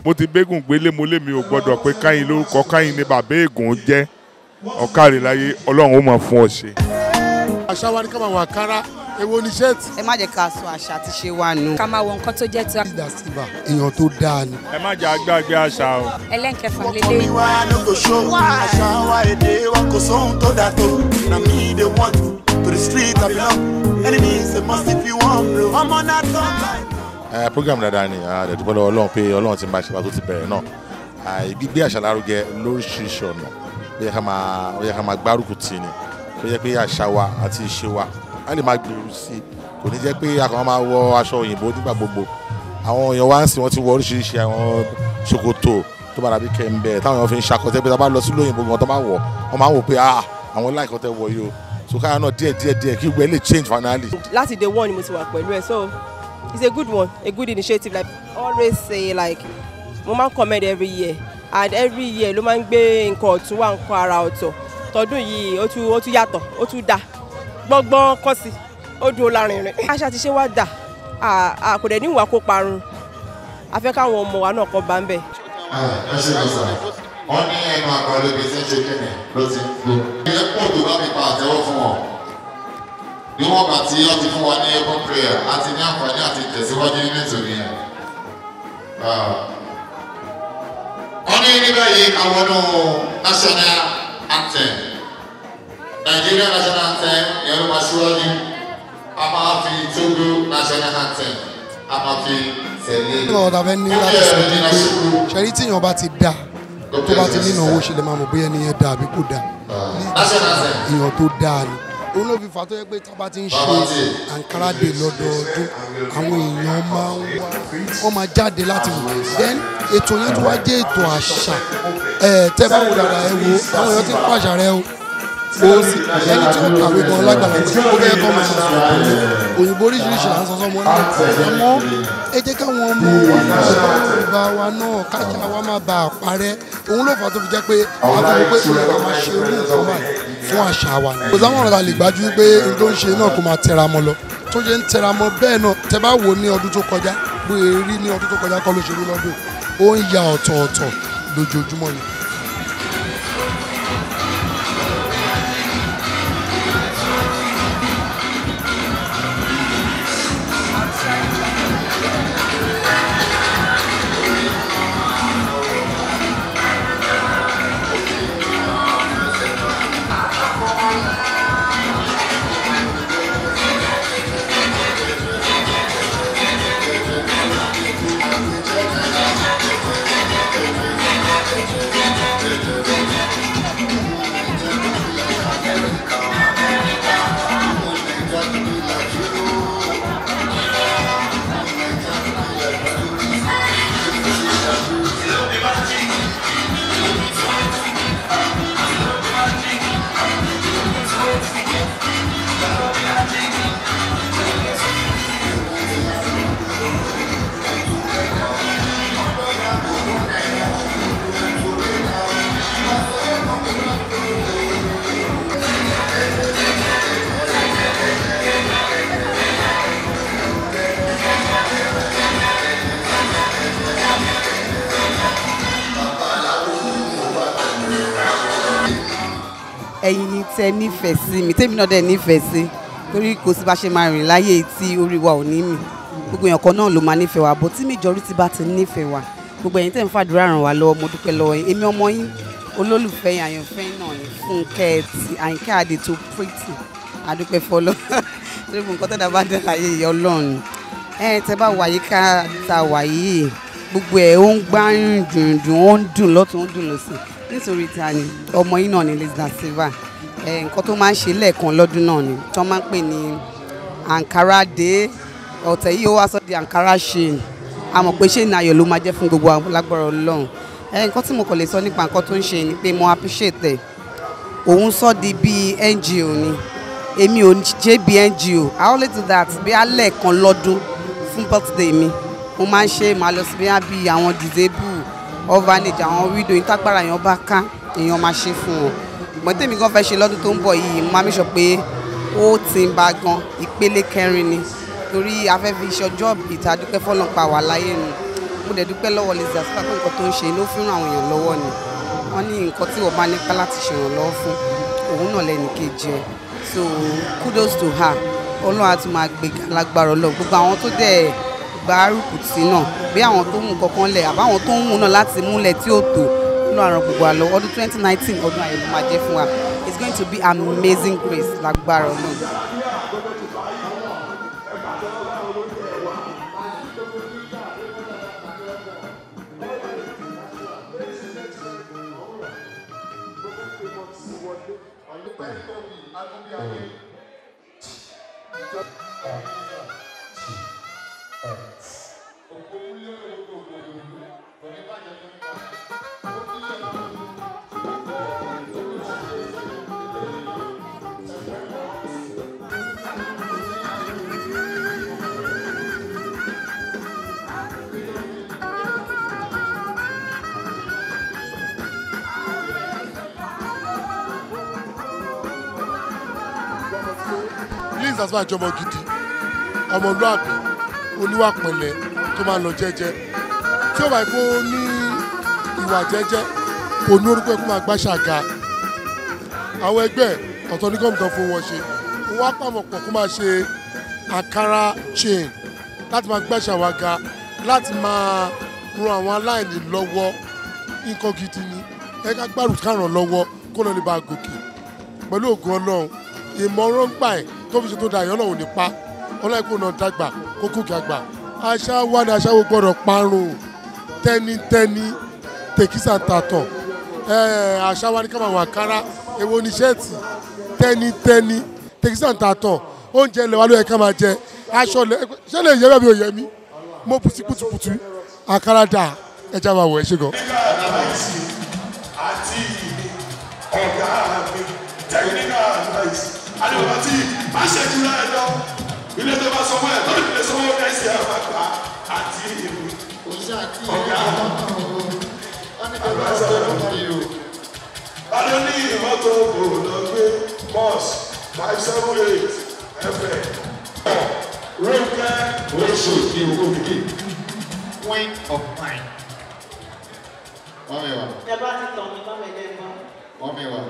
mo ti bégùn gbélé mo lé mi ò gbọ́dọ̀ pé káyìn lórúkọ káyìn ní bàbá ègùn jẹ́ ọ̀kàrẹ̀ láyé ọlọ́run ó mọ̀ fún ọ ṣe. àṣà wa ni ká máa wọ àǹkárá èwo ni ṣẹ́ẹ̀tì. ẹ má jẹ́ ká sọ àṣà àti ṣe wa nù. ká máa wọ nǹkan tó jẹ́ ti leader silva èèyàn tó dáa ni. ẹ má jẹ́ àgbàgbé àṣà o. ẹlẹ́nkẹfà Omi lélẹ̀. wa no go show àṣà wa èdè wa kò sóhun tó dà tó na me dey want to the street I belong enemies say must if you wan blow ọmọ náà tán láì. ẹ program dáadáa ni a dẹ̀ dúpẹ́ lọ́wọ́ ọlọ́run pé ọlọ́run ti máa ṣe wa tó ti bẹ̀rẹ̀ náà Ah, gbígbé àṣà lárugẹ lóríṣiríṣi ọ̀nà ó yẹ ká máa ó yẹ ká máa gbárùkù tì ní ó yẹ pé àṣà wa àti ìṣe wa á lè máa gbèrú sí i kò ní jẹ́ pé a kàn máa wọ aṣọ òyìnbó nígbà gbogbo àwọn èèyàn wá ń sìn wọ́n ti wọ oríṣiríṣi àwọn ṣòkòtò tó bá dàbí kẹ́ńbẹ́ táwọn èèyàn fi ń ṣakọ́tẹ́ pé tá a bá lọ sí lóyìnbó gan tó máa wọ̀ wọ́n máa ń wò pé ah àwọn láìkọ́ tẹ́ wọ yìí o so káyọ̀ náà díẹ̀ díẹ̀ díẹ̀ kí gbogbo ẹ lè change finally. láti day one ni mo ti wà pẹ̀lú ẹ̀ so it's a good one a good initiative like always say like mo máa ń comment every year and every year ló máa ń gbé nǹkan ọ̀tún wá nǹkan ara ọ̀tọ̀ tọdún yìí ó tún ó tún yàtọ̀ ó tún dà gbọ́ngbọ́n kọ́ sí ó dúró lárinrin. àṣà ti ṣe wá dà à- à kò dẹ̀ ní ìwà kó parun a fẹ́ káwọn ọmọ wa náà kọ́ bá ń bẹ̀. ẹ ṣe lọ sà wọn ní ẹnu àgbàdo ibi tí ń ṣe kíni ló ti ń gbó. ilé pọ̀ tó bá mi pa àtẹ́wọ́ fún wọn. níwọ̀n bá tí wọ́n ti fún wa ní open prayer àti ní àǹfààní àti tẹ̀síwájú nínú ètò yẹn. wọ́n ní ní báyìí àwọn ọdún national anthem Nigeria national anthem yẹn ló máa ṣíwájú a máa fi Togo national anthem a máa fi tẹ̀lé. nínú ọ̀dà fẹ́ ní láti sọ ní pé ṣẹ́rí tíyàn bá ti dà tó bá ti nínú owó ṣe lè máa mọ̀ bóyá ẹni yẹn dà àbí kò dà national anthem. èèyàn tó dáa ni òun ló fi fà á tó yẹ pé tábà ti ń ṣe àǹkárá dè lọ́dọọdún àwọn èèyàn máa ń wá wọ́n máa jáde láti wò then ètò yẹn tó wá jẹ́ ètò àṣà ẹ̀ tẹ́ bá wò dáadáa ẹ wo àwọn èèyàn ti ń pàṣà rẹ o o sì ẹni tí ó kàwé gan lágbàlagbà ó fẹ́ kọ́ máa sọ òyìnbó oríṣiríṣi là ń sọ sọmọ náà àmọ́ ẹ jẹ́ káwọn ọmọ wa náà yorùbá wa náà kájà wa má bàa parẹ́ òun ló fà á tó fi jẹ́ pé àwọn tó pé ó yẹ ká máa ṣe irú nǹkan báyìí fún àṣà wa ni. kò sáwọn ọ̀rọ̀ ta lè gbájú pé n tó ń ṣe náà kó máa tẹra mọ́ lọ tó ṣe ń tẹra mọ́ bẹ́ẹ̀ náà tẹ bá wò ó ní ọdún tó kọjá bóyá rí ní ọdún tó kọjá kọ́ ló ṣe rí lọ́dún ó ń ya ọ̀tọ̀ọ̀tọ̀ lójoojúmọ́ ni. ẹ̀yin tẹ nífẹ̀ẹ́ sí mi tèmi náà dẹ̀ nífẹ̀ẹ́ sí torí kò sí bá ṣe máa rìn láyé tí orí wa ò ní mì gbogbo èèyàn kan náà ló máa nífẹ̀ẹ́ wa bó tí majority bá ti nífẹ̀ẹ́ wa gbogbo ẹ̀yin tẹ̀ ń fàdúrà ràn wá lọ́wọ́ mo dúpẹ́ lọ́wọ́ yín èmi ọmọ yín olólùfẹ́ yín àyànfẹ́ yín náà ní fúnkẹ́ ti àyìnkẹ́ àdè tó pretty adúpẹ́ fọlọ́ torí mo nǹkan tẹ́lẹ̀ bá dé láyé ìyá ọlọ́run ẹ tẹ bá wà yíká ta wà yìí gbogbo ẹ̀ ó ń gbá dùndùn ó ń dùn lọ́tún ó ń dùn lọ́sìn nítorí ta ni ọmọ yín náà ní Lizzy Silva ẹ nǹkan tó máa ń ṣe lẹ́ẹ̀kan lọ́dún náà ni tí wọ́n máa ń pè ní Ankara Day ọ̀tẹ̀ yìí ó wá sọ di Ankara Shane a mọ̀ pé Shane ayọ̀ ló máa jẹ́ fún gbogbo àwọn lágbára Ọlọ́run ẹ nǹkan tí mo kàn lè sọ nípa nǹkan tó ń ṣe ni pé mo appreciate ẹ̀ òun sọ di bíi NGO ni èmi ò jẹ́ bíi NGO I only do that bí alẹ́ kan lọ́dún fún birthday mi mo máa ń ṣe màá lọ sí bí àwọn disabled orphanage àwọn widow ìtagbára èèyàn bá ká èèyàn máa ṣe fún wọn ìgbọ́n tèmi gan fẹ́ ṣe lọ́dún tó ń bọ̀ yìí mo máa mi sọ pé ó ti ń ba gan ìpele kẹrin ni torí afẹ́fẹ́ iṣẹ́ ọjọ́ ìta dúpẹ́ fọlọ́n pa wà láyé nu mo dẹ̀ dúpẹ́ lọ́wọ́ Lizzy Aspa pé nǹkan tó ń ṣe ló fi ń ràn àwọn èèyàn lọ́wọ́ ni wọ́n ní nǹkan tí wọ́n bá nípa láti ṣèrànlọ́wọ́ fún òun náà lẹ́nu kejì ẹ̀ so kudos to her ọlọ́run á tún máa gbé lágbára ọlọ́run gbogbo àwọn tó dẹ̀ gbárùkù tì náà bí àwọn tó ń mú kankan lẹ̀ àbáwọn tó ń mú náà láti múlẹ̀ tí ó tó nínú àrùn gbogbo àlọ́ ọdún twenty nineteen ọdún àyẹ̀wò máa jẹ́ fún wa it's going to be amazing grace lágbára ọlọ́run. Lizzy Aspa jọmọ gidi ọmọlúàbí oníwà pẹ̀lẹ́ tó máa lọ jẹ́jẹ́ tí ó bá yẹ kó ní ìwà jẹ́jẹ́ kò ní orúkọ ẹ kó máa gbá ṣàga àwọn ẹgbẹ́ ọ̀tọ̀ ní gọ́ọ̀mù kan fún wọn ṣe wọ́n á pàmò pọ̀ kó máa ṣe àkàrà chain láti máa gbá ṣàwága láti máa ran àwọn aláìní lọ́wọ́ nǹkan gidi ni ẹ ká gbárùkù káràn lọ́wọ́ kó lọ́ọ́ lè bá a gòkè pẹ̀lú ògùn ọlọ́run ìmọ̀ràn gbà ẹ̀ tó fi ṣe tó da ìyọ́nà òní pa ọlọ́ọ̀kú náà dàgbà kó kúkì àgbà àṣà wa ni àṣà wo gbọ́dọ̀ parun tẹ́nitẹ́ni tèkísà tàtọ̀ ẹ̀ẹ́ àṣà wa ni ká máa wà kára èwo ni ṣẹ́ẹ̀tì tẹ́nitẹ́ni tèkísà tàtọ̀ oúnjẹ ilẹ̀ wa ló yẹ ká máa jẹ aṣọ lẹ ṣé lè yẹ bẹ́ẹ̀ bí ò yẹ mí mo pusi putuputu àkàrà dà ẹja máa wọ̀ ẹ́ ṣe gan. àti ọ̀gá mi technical advice àdìbò tí má ṣe jù láì lọ ilé tó bá sọ fún ẹ lórí ilé sọ fún ẹ sí ẹ máa gbà àti ọ̀gá adé ní ìmọ́tò kò lọ gbé bus five seven eight ẹfẹ ronke oṣù ní owó mi. Queen of mine. Wọ́n mi wà. ẹ bá ti tàn mí lọ́mọ ẹ̀dẹ́ gbọ́n. Wọ́n mi wà.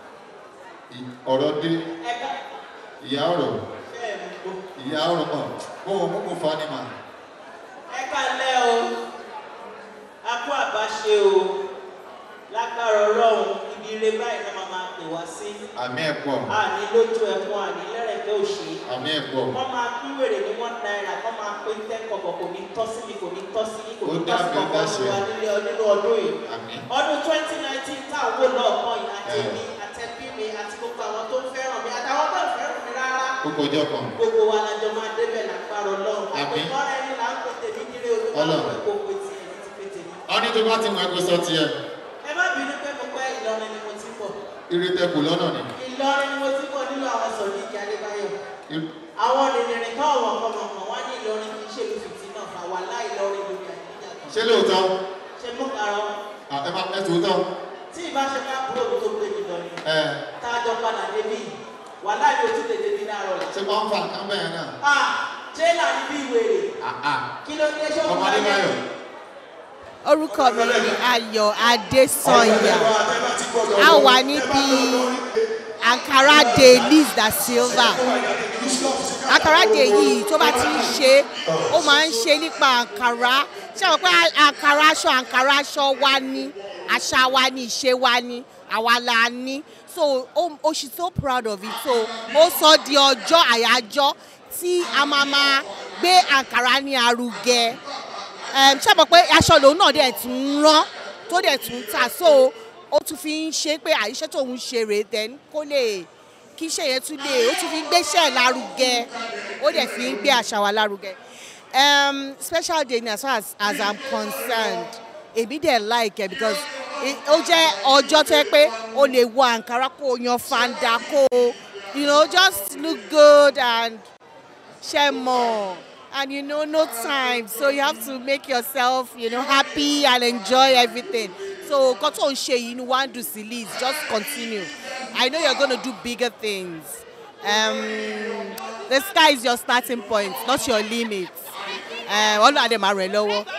Ì- Ọ̀rọ̀ dé. ẹ ká Ìyá ọ̀rọ̀. bẹ́ẹ̀ mú kó. Ìyá ọ̀rọ̀ mọ̀. Mo ò mú mo fa ni mà. ẹ ká lẹ́ o a kó àbáṣe o lágbára ọlọ́run ibi ire báyìí náà máa máa pè wá sí. Àmì ẹ̀ pọ̀. àní lójú ẹ̀fọn àní lẹ́rẹ̀kẹ́ òṣè. Àmì ẹ̀ pọ̀. wọ́n máa pín wèrè ní one naira wọ́n máa pín ten kọ̀kọ̀ kò ní tọ́ sí mi kò ní tọ́ sí yín kò ní Ó tọ́ sí dábẹ́ kọ̀kọ́ dáṣẹ́. ní wa nílé nínú ọdún yìí. Àmì. ọdún twenty nineteen táwọn wò lọ́ọ̀kan yìí àti Ẹ. èmi àtẹ̀bí mi àti gbogbo àwọn tó ń fẹ́ràn mi àtàwọn tó ń fẹ́ràn mi rárá Ó kọjọ́ kan. gbogbo wa lajọ máa débẹ̀ lágbára ọlọ́run Àmín. àpòmọ́ ẹni là ń pè tèmi nílé olúwa Ọlọ́run. pé kò pè tiẹ̀ ní ti pè tèmi. Wọ́n ní tó bá ti mọ ẹgbẹ́ sọ tiẹ̀. ẹ má bínú pé mo pẹ́ ìlọrin ni mo ti bọ̀ Irítẹ́ kù lọ́nà ni. ìlọrin ni mo ti bọ̀ nínú àwọn sọ̀rọ̀ ìkí adébáyọ̀ Ir- àwọn rìnrìn kan ọ̀wọ̀n kọ̀mọ̀kàn wá ní ìlọrin kì í ṣe ìlú fìtì náà fà wà láì lọrin lórí àdíjà kan Ṣé lóòótọ́? ṣe mú karọ À, Ẹ máa ẹ tòótọ́. tí ìbáṣe ká búrò mi tó gbé mi lọ ni Ẹ tá a jọ padà débi wà láì ojú tètè mi láàárọ̀ la. ṣé wọ́n ń fa nǹkan bẹ́ẹ̀ náà? ah jẹ́là ní bí ìwèrè Àà. kí ló dé ṣé Ọmọ Adébáyọ̀. orúkọ mi ni ayọ̀ adésanya a wà níbi ankara day liz da silva ankara day yìí tó bá ti ń ṣe ó máa ń ṣe nípa ankara ṣé àwọn pé ankara aṣọ ankara aṣọ wa ní àṣà wa ní ìṣe wa ní àwa la ní so ó ó she so proud of it so ó sọ di ọjọ́ àyájọ́ tí a máa máa gbé ankara ní arugẹ um, ṣe mọ̀ pé aṣọ lòun náà dẹ̀ tún ń rán tó dẹ̀ tún ń tà so ó tún fi ń ṣe pé àyíṣẹ́ tóun ṣe rèé then kó lè kí iṣẹ́ yẹn tún lè ó tún fi ń gbéṣẹ́ lárugẹ ó dẹ̀ fi ń gbé àṣà wa lárugẹ. Um, special day ni as far as, as i'm concerned èmi dẹ̀ like ẹ̀ because i- ó jẹ́ ọjọ́ tó yẹ pé o lè wọ àǹkárá kó o yan fanda kó o you know just look good and share more and you know no time so you have to make yourself you know happy and enjoy everything so nǹkan tó ń ṣe yìí ni one do sí liz just continue i know you're gonna do bigger things um, the sky is your starting point not your limit ọlọ́run àdè máa rẹ̀ lọ́wọ́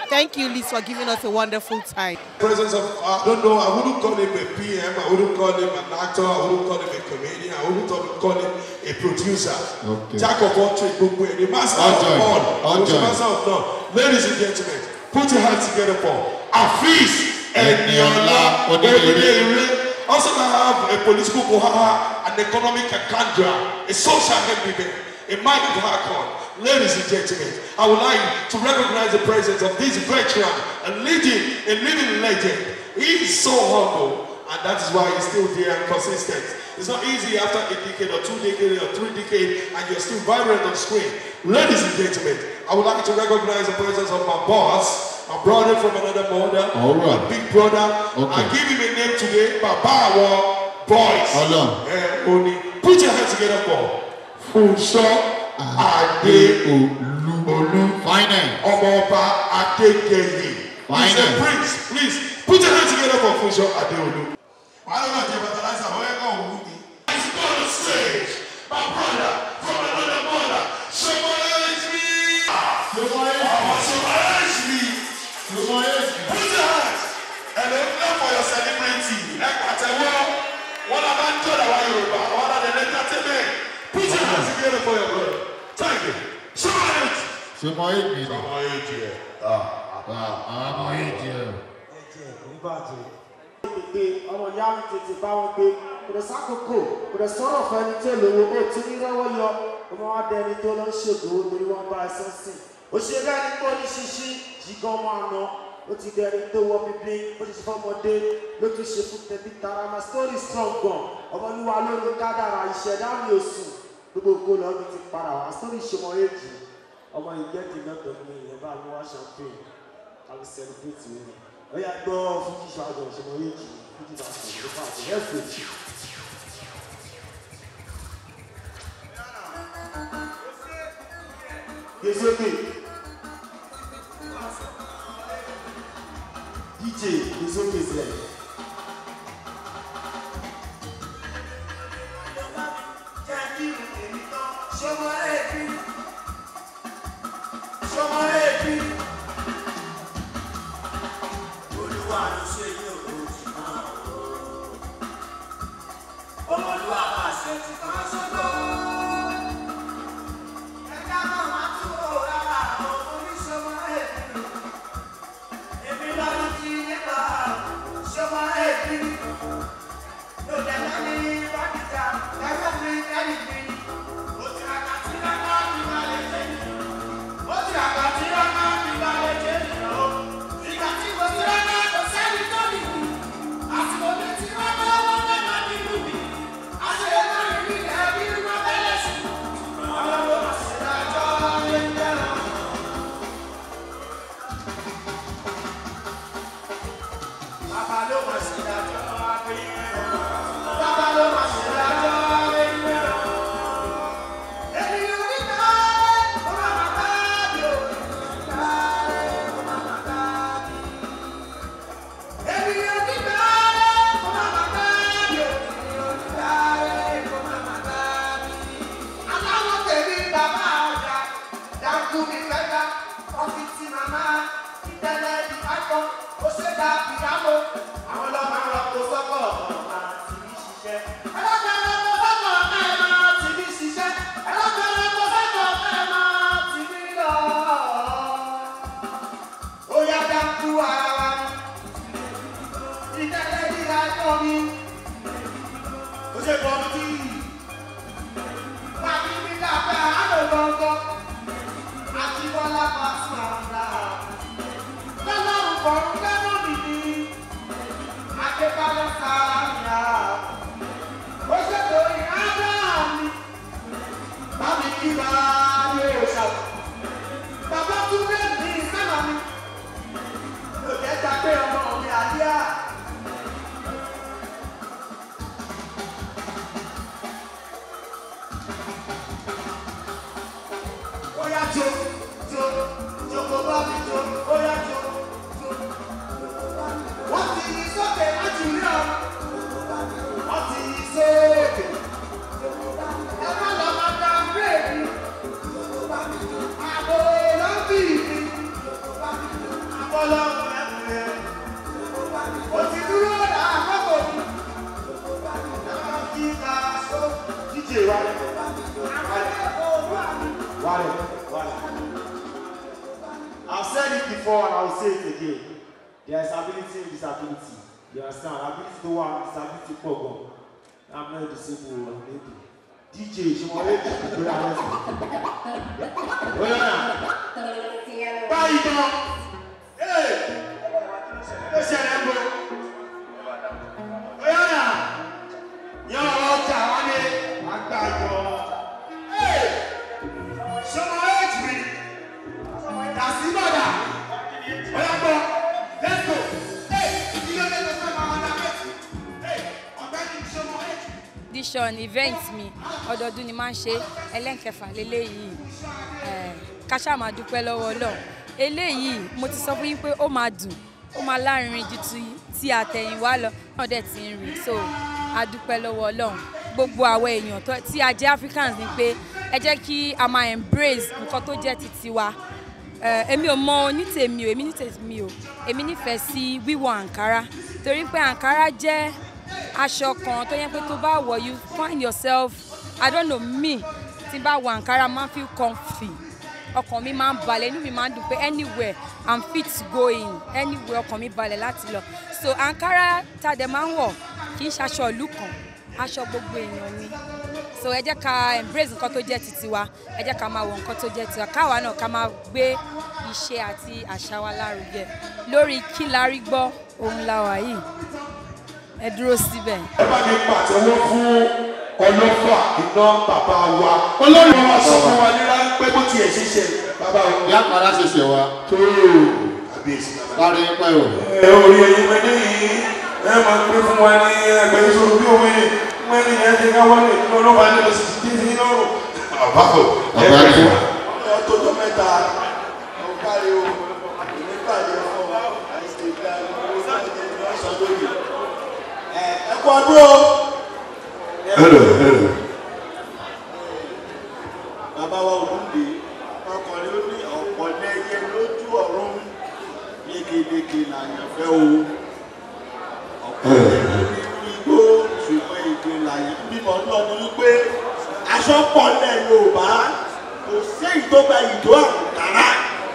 Thank you, Liz, for giving us a wonderful time. presence of, I don't know, I wouldn't call him a PM, I wouldn't call him an actor, I wouldn't call him a comedian, I wouldn't call him a producer. Okay. Jack of all trades, gbogbo ẹ̀, the master of Ọjọ́ ẹ̀, all, ọjọ́ the ẹ̀. master of none. Ladies and gentlemen, put your hands together for Afeez Eniola Odedere. Also I have a political bohaha, an economic akandra, a social heavyweight, a mind of Hakon. Ladies and gentlemen, I would like to recognize the presence of this veteran, a leading, a living legend. He is so humble, and that is why he's still there and consistent. It's not easy after a decade or two decades or three decades, and you're still vibrant on screen. Ladies and gentlemen, I would like to recognize the presence of my boss, my brother from another mother, All right. my big brother. Okay. I give him a name today, Babawa Boys. Ọlọ́run. Eh, Oni. Put your hands together for Funso Adeolu. Finance. Ọmọọba Adegeye. He's a Finance. prince. Please put your hands together for Funso Adeolu. wàá lọ́nà jẹ́ fertilizer wọ́n yẹ kọ́ òun wú mi. He's on the stage. My brother from another mother. Someone me. Someone me. Put your hands. And then clap for your celebrity. Ẹ pàtẹ́wọ́. Wọ́n náà bá ń jọ́ àwọn Yorùbá. Wọ́n náà lè entertainment. Put your hands together for your brother. Thank you. Someone else. ṣe mọ èjì ni. Someone else here. àwọn ọmọ èjì ẹ̀. gbé ọmọ ìyá mi tètè bá wọn gbé kò dẹ̀ sákòókò kò dẹ̀ sọ̀rọ̀ fẹ́ni tó lówó ó tún ní rọ́wọ́ yọ ọmọ wa dẹni tó lọ ń ṣègùn lórí wọn bá ẹsẹ̀ sìn òṣèré ẹni tó ní ṣíṣí jígan ọmọ àná ó ti dẹni tó wọ bíbí ó ti ṣe fọmọdé ló tún ṣe fún tẹbí tara my story strong gan ọmọlúwa lórí kádàrà ìṣẹ̀dá mi ò sùn gbogbo ògo lọ mi ti para wá story ṣe mọ èjì ọmọ ìgẹ́kì mẹ́tọ̀ mi ìyẹn bá mi wá champagne àbí celebrate mi ó yà gbọ́ fújì ṣáájú ọ̀ṣẹ́ mọ èjì fújì náà sọ̀rọ̀ ló bá àti ẹ̀fẹ̀. Gesoke. DJ Gesoke sẹ. Sọmọ ẹbí. Sọmọ ẹbí. Olúwa ló ṣe yí òkòtì náà. Olúwa máa ṣe ti kan ṣogbó. Ẹ̀ka náà máa tún wò lára àwọn oníṣòwò ẹ̀bí. Èmi lọ́dún tí nípa ṣọmọ ẹ̀bí. Ló dẹ̀ máa ní bákìtà láyé mi lẹ́yìn mi. Ó ti àgbà tí lọ́kọ́ mi máa lè jẹ́ mi. Ó ti àgbà tí lọ́kọ́ mi máa lè jẹ́ mi lọ. Ìgbà tí mo ti rọ́kọ́ kò sẹ́ni tó lè mi. Àsìkò mi ti rọ́kọ́ wọ́n fẹ́ máa nínú mi. Àṣeyẹ náà rí mi lẹ́ẹ̀ bí wọ́n fẹ́ lẹ̀ sí. Àwọn ló máa ṣe dájọ́ lé ń jẹ́rọ. Bàbá ló máa ṣe dájọ́ abẹ́ ìrẹ́rọ. Bàbá ló máa ṣe dájọ́ abẹ́ ìrẹ́rọ. Ènìyàn níta ó máa máa bá mi ò níta ó máa máa bá mi. Ènìyàn níta ó máa máa bá mi ò níta ó máa máa bá mi. Aláwọ̀ tèmi bàbá ọjà dákú mi fẹ́ta ọ́fíìsì màmá ìtẹ́lẹ̀ ìbátan ó ṣe dá ìyàwó àwọn ọlọ́mọ àwọn ọkọ̀ sọ́kọ̀ ọ̀gá tì mí ṣiṣẹ́. ẹlọ́gbẹ̀rẹ̀ ọkọ̀ sọ́kọ̀ ọ̀gá ẹ̀ máa tì mí ṣiṣẹ́. ẹlọ́gbẹ̀rẹ̀ ọkọ̀ sọ́kọ̀ ọ̀gá ẹ̀ máa tì mí lọ. ó yá dákú ara wa ni ìtẹ́lẹ̀ ìdájọ́ mi. ó ṣe bọ́ mi kí. Pàbí mi dàgbà àlọ́ gbọ̀ngàn. Àjíbọ́lá Pàṣẹ àgbà. Lọ́lọ́run kọ̀ọ̀rún lẹ́nu mi ni. Adébálẹ̀ sáyà. Ó ṣètò ìhádá mi. Bámi kí bá yóò ṣàwọ̀. Bàbá Túndé ní ìsáná mi. Lòdì ẹja pé ọmọ mi àdíyà. Oya jo jo joko said it before and I will say it again. There is ability in disability. You understand? Ability to one, disability for God. I'm not disabled, maybe. DJ, ṣe wọ́n lé ìgbé ara ẹ̀sìn. Bóyá náà. Báyìí gan. Ee! Ó ṣẹlẹ̀ ń bọ̀. Bóyá náà. Yan ọjà wọn ní àgbàjọ. Ee! Ṣọmọ ẹ̀jì mi. Dàsí bàdà. Bóyá gbọ́. Let's go. Ee! Ilé ẹgbẹ́ tó fẹ́ máa wà náà mẹ́tì. Ee! Ọ̀gbẹ́ni ṣọmọ ẹ̀jì. dishon event mi ọdọọdún ni máa ń ṣe ẹlẹ́nkẹfà lélẹ́yìí Eh, ká ṣáà máa dúpẹ́ lọ́wọ́ ọlọ́run eléyìí mo ti sọ fún yín pé ó máa dùn ó máa lárinrin ju ti ti àtẹ̀yìnwá lọ náà dẹ̀ ti ń rìn so a dúpẹ́ lọ́wọ́ ọlọ́run gbogbo àwọn èèyàn tó- tí a jẹ́ africans ni pé ẹ jẹ́ kí a máa embrace nǹkan tó jẹ́ ti tiwa Eh, èmi ò mọ ní tèmi o èmi ní tèmi o èmi nífẹ̀ẹ́ sí wíwọ àǹkárá torí pé àǹkárá jẹ́ aṣọ kan tó yẹ pé tó bá wọ̀ you find yourself i don't know me tí n bá wọ àǹkárá máa ń feel comfy ọkàn mi máa ń balẹ̀ inú mi máa ń dùn pé anywhere i'm fit to go in anywhere ọkàn mi balẹ̀ láti lọ so àǹkárá tá a dẹ̀ máa ń wọ̀ kì í ṣaṣọ ìlú kan aṣọ gbogbo èèyàn ni so ẹ jẹ́ ká embrace nǹkan tó jẹ́ titi wa ẹ jẹ́ ká máa wọ nǹkan tó jẹ́ tiwa káwa náà ká máa gbé iṣẹ́ àti àṣà wa lárugẹ lórí kí la rí gbọ́ ohun la wà yìí ẹ dúró síbẹ̀. ẹ bá mi pàtẹ́wọ́ fún ọlọ́fà iná bàbá wa olórí wa sọ fún wa ní ráńpẹ́ bó tiẹ̀ ṣe ṣe bàbá wa. ìyá padà ṣe ṣe wa. tó kábíyèsí bàbá. lárí pẹ́ o. ẹ orí ẹyin mẹdẹ yìí ẹ máa pín fún wa ní ẹgbẹ́ ìṣòro bí òwe mẹ́rin yẹn ti ká wọlé nínú olóba ní lọ sí ti dín lọ́rùn. bàbá o ẹ Bàbá pẹ́ ni. fún wa. ọtọ́jọ́ mẹ́ta ọ̀kárí o nípàdé ọ̀fọ̀ àìsèké ìgbà ìṣọ́ lórí. ẹ kú ọdún o. Hello, hello. bàbá wa ògúndé ọkùnrin ó ní ọ̀pọ̀ lẹ́yẹ lójú ọ̀run lékeleke làyànfẹ́ o ọ̀pọ̀ lẹ́yẹ nínú igbó ṣùgbọ́n èdè làyàn bímọ náà ni wípé aṣọ pọ̀ lẹ̀ yorùbá kò séyìí tó gba ìdó àǹkárá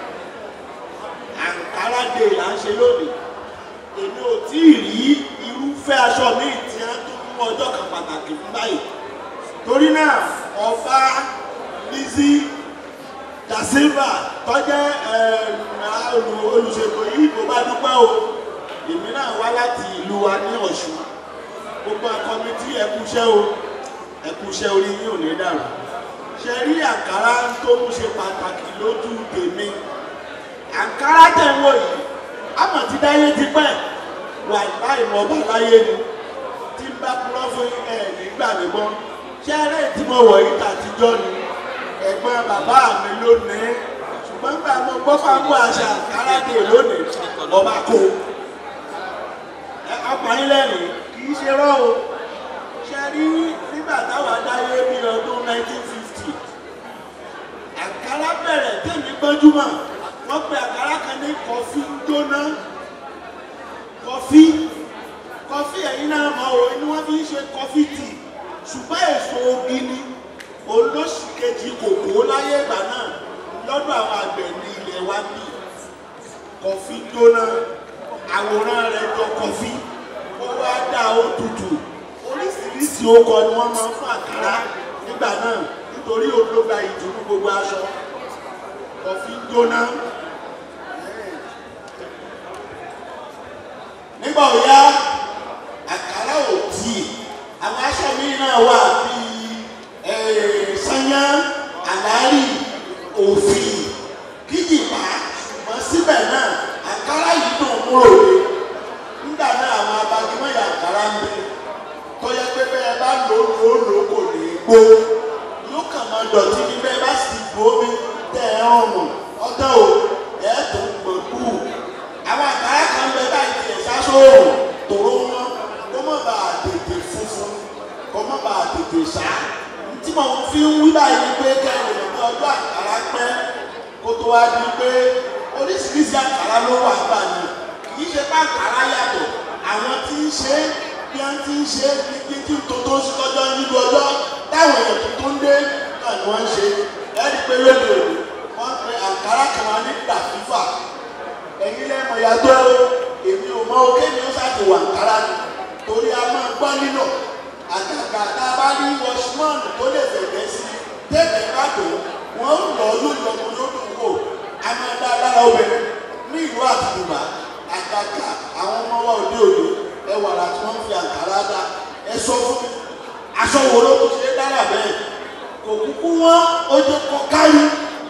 àǹkárá dé là ń ṣe lónìí èmi ò tí ì rí irúfẹ́ aṣọ míì tí wọ́n tún mú ọjọ́ kan pàtàkì fún báyìí torí náà ọba Lizzy da Silva tọ́jẹ́ olùṣètò yìí kò bá dúpẹ́ o èmi náà wá láti ìlú wa ní Ọ̀ṣun gbogbo akọmitì ẹkúṣẹ́ o ẹkúṣẹ́ orí yín ò ní dàrú ṣe rí àǹkárá tó mú ṣe pàtàkì lójú tèmi àǹkárá tẹ̀ ń wò yìí àmọ̀ ti dáyé ti pẹ́ wà láì mọ̀ bá láyé ni tí ń bá kúrọ́ fún ẹ̀ nígbà mi gbọ́ ṣé eré tí mo wọ̀ yìí tàtijọ́ ni ẹ̀gbọ́n bàbá mi lónìí ṣùgbọ́n gbà mo gbọ́ fáwọn àṣà àkàràdé lónìí ọba kó ẹ ọkùnrin lẹ́rìn kì í ṣe rọ́ o ṣe rí nígbà táwa dáyé bí ọdún 1950 àkàrà bẹ̀rẹ̀ tèmi gbọ́njúmọ̀ wọ́n pe àkàrà kan ní kọfí gbóná kọfí kọfí ẹ̀yin náà mọ̀ o ni wọ́n fi ń ṣe kọfí tì ṣùgbọ́n èso ogi ni olóṣì kejì kòkó láyé ìgbà náà lọ́dọ̀ àwọn àgbẹ̀ ní ilẹ̀ wa bí kọfí gbóná àwòrán rẹ̀ jọ kọfí ó wá dá ó tutù oríṣiríṣi okọ ni wọ́n máa ń fún àkàrà nígbà náà nítorí ológa ìdùnnú gbogbo aṣọ kọfí gbóná. nígbà òyá àkàrà ò tí àwọn aṣọ mi náà wà bíi sanya àlárì òfì kíjìpá ṣùgbọ́n síbẹ̀ náà àkàrà yìí dùn múrò ní nígbà náà àwọn abagimọ̀yà àkàrà ń bẹ tọ́jà pé bẹ́ẹ̀ bá lò ó lò ó lò ó kò ní í gbó yóò kàn máa dọ̀tí ní bẹ́ẹ̀ bá sì gbó mi tẹ̀ ẹ́ ọ̀rùn ọ̀tọ̀ o ẹ̀ tó ń gbọ̀ kú àwọn àkàrà kan bẹ báyìí tiẹ̀ sásòrò tòró wọn kó má bàa tètè funfun kó má bàa tètè sá tí mo fi ń wí báyìí ni pé kẹ́hìn ní ọjọ́ àkàrà pẹ́ kó tó wá di pé oríṣiríṣi àkàrà ló wà gbà ní kì í ṣe pé àkàrà yàtọ̀ àwọn tí ń ṣe é bí wọ́n ti ń ṣe é ní kí tó tó sí lọ́jọ́ nínú ọjọ́ táwọn èèyàn tó tó ń dé náà ni wọ́n ń ṣe é ẹ́ rí i pé lóde òní wọ́n pe àkàrà kan wá ní gbà fífà ẹ̀yin lẹ́mọ̀ yàtọ̀ o èmi ò mọ òkè mi ó ṣàti wà kára ni torí a máa gbọ́ nínú àgàgà tá a bá rí wọ́ṣmọ́ọ̀nù tó lè fẹ̀gbẹ́ sí tẹ́lẹ̀ bá tó wọ́n ń lọ lójọ kó lódò wò a máa dá lára obìnrin ní ìlú àtìgbà àgàgà àwọn ọmọ wa òde òde ẹ wàrà tí wọ́n fi àǹkárá dá ẹ sọ fún mi aṣọ wo ló tó ṣe é dára bẹ́ẹ̀ kò kúkú wọn ó jẹ́ kọ́ káyú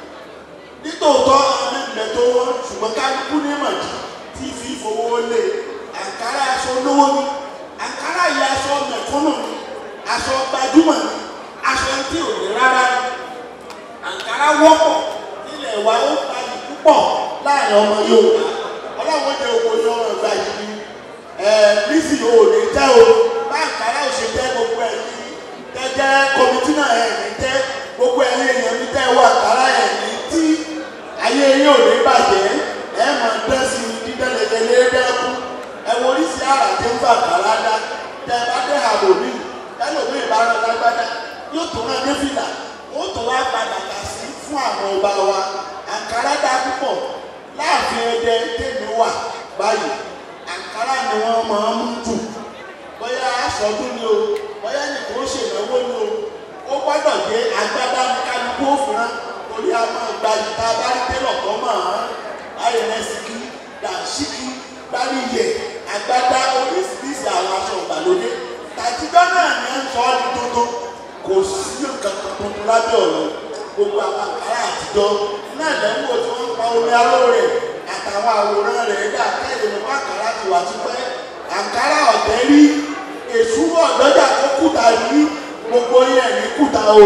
nítòótọ́ àwọn ẹgbẹ́ tó wọ́n ṣùgbọ́n kálukú ní màjì tí fi fowó lé àǹkárá aṣọ olówó ni àǹkárá yìí aṣọ mẹ̀kúnnù ni aṣọ gbajúmọ̀ ni aṣọ tí ò ní rárá ni àǹkárá wọ́pọ̀ nílẹ̀ wa ó gbayì púpọ̀ láàrin ọmọ Yorùbá ọlọ́run jẹ́ owó ní ọmọ ìgbà yìí ni ẹ̀ nísì ò ní tẹ́ o bá àǹkárá ò ṣe tẹ́ gbogbo ẹ̀ ní tẹ́jẹ́ kọmitì náà ẹ̀ ní tẹ́ gbogbo ẹ̀yìn èèyàn mi tẹ́ wọ àǹkárá ẹ̀ ní tí ayé yín ò ní bàjẹ́ ẹ mọ̀ dẹ́sí dídẹ́lẹ́dẹ́lẹ́ dẹ́kú ẹ wo oríṣi àrà tí ń fà kàrá dá tẹ ẹ bá dé àbòmí ẹlòmí ìbára lágbádá yóò tó rán ní fìlà ó tó wá padà kà sí fún àwọn ọba wa àǹkárá dá púpọ̀ láàfin ẹdẹ tèmi wà báyìí àǹkárá ni wọ́n máa ń mú jù bóyá aṣọ́dún ni o bóyá nìkan ó ṣèlówó ni o ó gbọ́dọ̀ dé agbádá ní kálukú òfurán orí a máa gba ìta bárí tẹ́lọ̀ kọ́ máa ayẹlẹsìkì dàṣíkì gbáríyẹ agbádá oríṣiríṣi àwọn aṣọ ìgbàlódé tàjíjọ́ náà ní ń sọ ọ́ ní tuntun kò sí nǹkan kan tuntun lábẹ́ ọ̀rọ̀ gbogbo àwọn àkàrà àtijọ́ náà lẹ́wọ́ tí wọ́n pa omi aró rẹ̀ àtàwọn àwòrán rẹ̀ dà kẹ́lẹ́ ní wọ́n àkàrà ti wà tipẹ́ àkàrà ọ̀tẹ́ rí èṣù ọ̀dọ́jà tó kùtà rí gbogbo yẹn ní kùtà o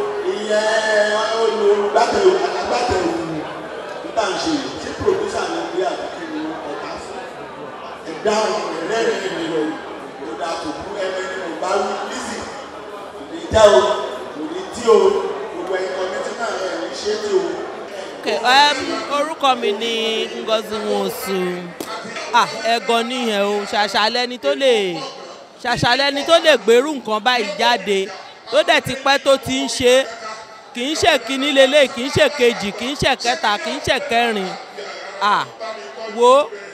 ìyẹn olùgbàtẹ̀wò àgbàtẹ̀wò nígbà ń ṣe tí pòròdúsà nàìjíríà kí ni ọ̀tá fún ẹ̀dá ẹ̀rẹ́rìn mi lọ ìdá tó kú ẹ̀rẹ́ ni mo bá wí lísì ìdíjà o òní tí o gbogbo ẹ̀yìn kọ́mẹ́tì náà ẹ̀ ní ṣé tí o. Okay, um, orúkọ mi ni Ngozi Nwosu ah ẹ̀gọ́ nìyẹn o ṣàṣàlẹ́ni tó lè ṣàṣàlẹ́ni tó lè gbèrú nǹkan báyìí jáde tó dẹ̀ ti pẹ́ tó ti ń ṣe é kì í ṣe kíní lélẹ̀ kì í ṣe kejì kì í ṣe kẹta kì í ṣe kẹrin ah wo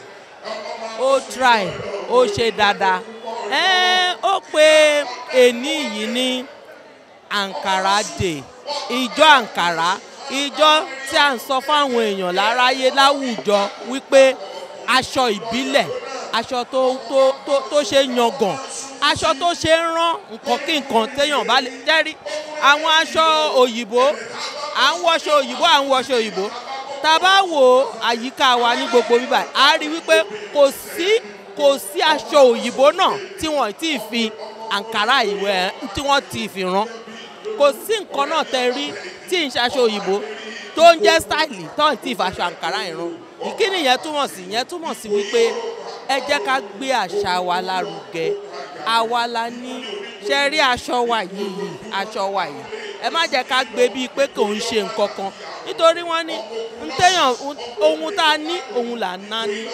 ó try ó ṣe dáadáa ẹ́ẹ́ ó pe èní yìí ní Ankara Day ìjọ Ankara ìjọ tí à ń sọ fáwọn èèyàn láráyé láwùjọ wípé aṣọ ìbílẹ̀ aṣọ tó tó tó tó ṣe yangàn aṣọ tó ṣe ń rán nǹkan kí nǹkan téèyàn bá lè jẹ́rí àwọn aṣọ òyìnbó à ń wọṣọ òyìnbó à ń wọṣọ òyìnbó tá a bá wo àyíká wa ní gbogbo bíbá a rí wípé kò sí kò sí aṣọ òyìnbó náà tí wọ́n ti fi àǹkárá ìwé tí wọ́n ti fi rán kò sí nǹkan náà tẹ rí tí ń ṣaṣọ òyìnbó tó ń jẹ́ stáìlì tó ń tí ì faṣọ àǹkárá ìran ìkíni yẹn túmọ̀ sí yẹn túmọ̀ sí wípé ẹ jẹ́ ká gbé àṣà wa lárugẹ àwa la ní ṣe rí aṣọ wa yìí aṣọ wa yìí ẹ má jẹ́ ká gbé bíi pé kò ń ṣe nǹkan kan nítorí wọ́n ní ntẹ́yàn ohun tá a ní òun là ń ná ní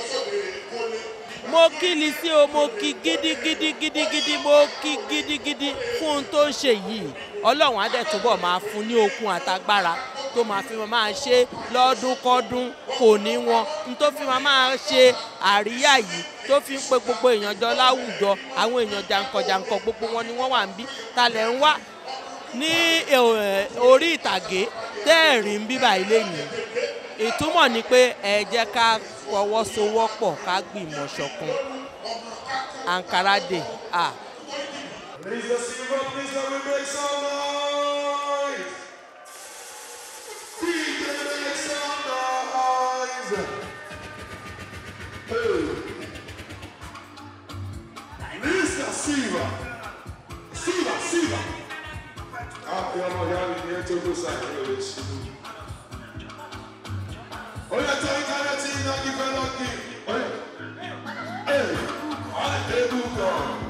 mo kí Lizzy o mo kí gidigidi gidigidi mo kí gidigidi fún ohun tó ń ṣe yìí ọlọ́run á dẹ̀ túbọ̀ máa fún ní okun àtagbára tó máa fi máa ṣe lọ́dúnkọ́dún kò ní wọn n tó fi máa ṣe àríyá yìí tó fi ń pe gbogbo èèyàn jọ láwùjọ àwọn èèyàn jàǹkànjàǹkàn gbogbo wọn ni wọ́n wà ń bí talẹ̀ ń wá ní orí ìtàgé tẹ́ẹ̀rí ń bíbà ilé yìí ìtumọ̀ ni pé ẹ jẹ́ ká fọwọ́sowọ́pọ̀ ká gbìmọ̀ ṣọ̀kan Ankara Day ah. Mr. Silva, please let me make some noise. DJ, make some noise. Hey. Mr. Silva. Silva, Silva. Ah, eu não já vi nem teu sair hoje. Olha, tô em cara, tinha que ver aqui. Olha. Ei, olha, tem do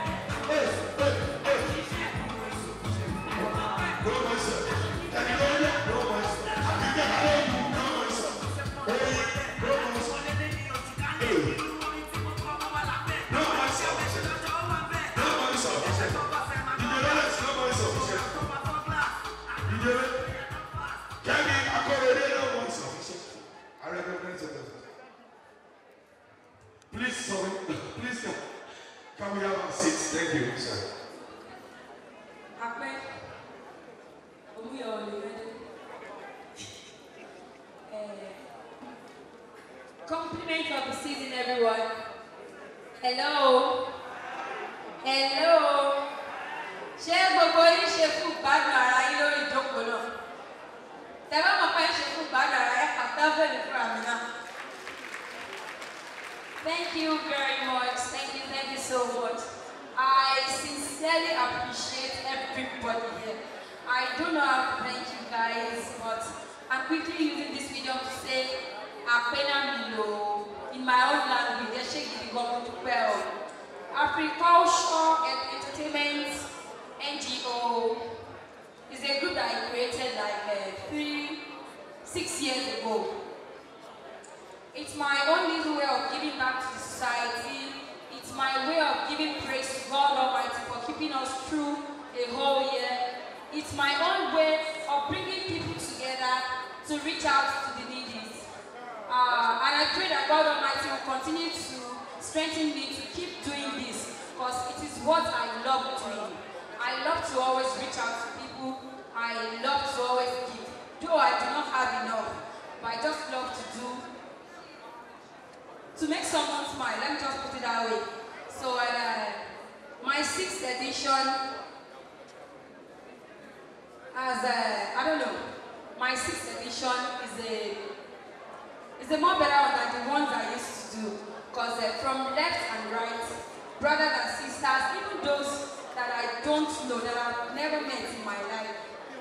Hey, hey, hey. compliment of the season, everyone. Hello. Hello. Ṣé gbogbo yín ṣe fún ìgbádùn ara yín lórí ìjókòó náà? Tẹ̀wọ́n mọ̀ pé ń ṣe fún ìgbádùn ara yín kàtàbẹ̀lì fún àmì náà. Thank you very much. Thank you, thank you so much. I sincerely appreciate everybody here. I don't know how to thank you guys, but I'm quickly using this video to say Apena Milo in my own language. Ẹ ṣé gidi gan mo dúpẹ́ o. Agriculture and Entertainment NGO is a group that I created like uh, three, six years ago. It's my own little way of giving back to the society. It's my way of giving praise to God Almighty for keeping us through a whole year. It's my own way of bringing people together to reach out to the needy. Uh, and I pray that God Almighty will continue to strengthen me to keep doing this because it is what I love doing. I love to always reach out to people. I love to always give. Though I do not have enough, but I just love to do to make someone smile. Let me just put it that way. So uh, my sixth edition as a, I don't know, my sixth edition is a is a more better one than the ones I used to do. Because uh, from left and right, brothers and sisters, even those that I don't know, that I've never met in my life,